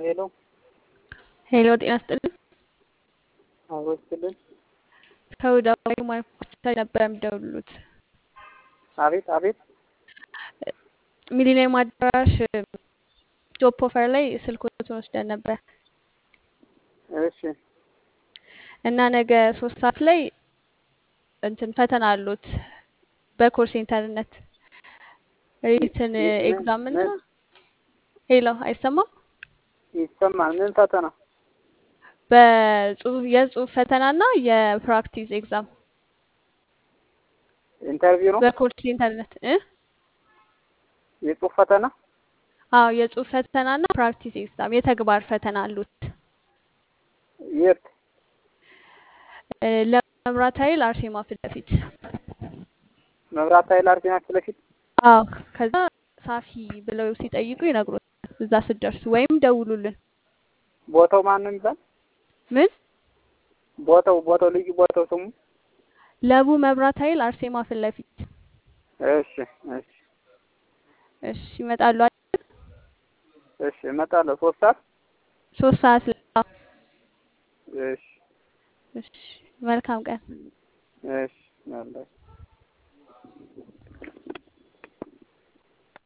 ሄሎ ሄሎ ጤና ይስጥልኝ። አብሮ ይስጥልን። ከወዳዊ ማርኮች ነበር የሚደውሉት። አቤት አቤት። ሚሊኒየም አዳራሽ ጆብ ኦፈር ላይ ስልኮትን ወስደን ነበር እሺ እና ነገ ሶስት ሰዓት ላይ እንትን ፈተና አሉት በኮል ሴንተርነት ሪትን ኤግዛም እና ሄሎ አይሰማም ይሰማል። ምን ፈተና? በጽሁፍ የጽሁፍ ፈተና እና የፕራክቲስ ኤግዛም ኢንተርቪው ነው? በኮል ሴንተርነት እ የጽሁፍ ፈተና? አዎ የጽሁፍ ፈተና እና ፕራክቲስ ኤግዛም የተግባር ፈተና አሉት። የት? እ ለመብራት ኃይል አርሴማ ፊት ለፊት መብራት ኃይል አርሴማ ፊት ለፊት። አዎ ከዛ ሳፊ ብለው ሲጠይቁ ይነግሩታል እዛ ስትደርሱ ወይም ደውሉልን። ቦታው ማን ነው የሚባል? ምን ቦታው ቦታው ልዩ ቦታው ስሙ? ለቡ መብራት ኃይል አርሴማ ፊት ለፊት። እሺ እሺ እሺ ይመጣሉ አይደል? እሺ እመጣለሁ። ሶስት ሰዓት ሶስት ሰዓት ላይ አዎ። እሺ እሺ መልካም ቀን። እሺ አላህ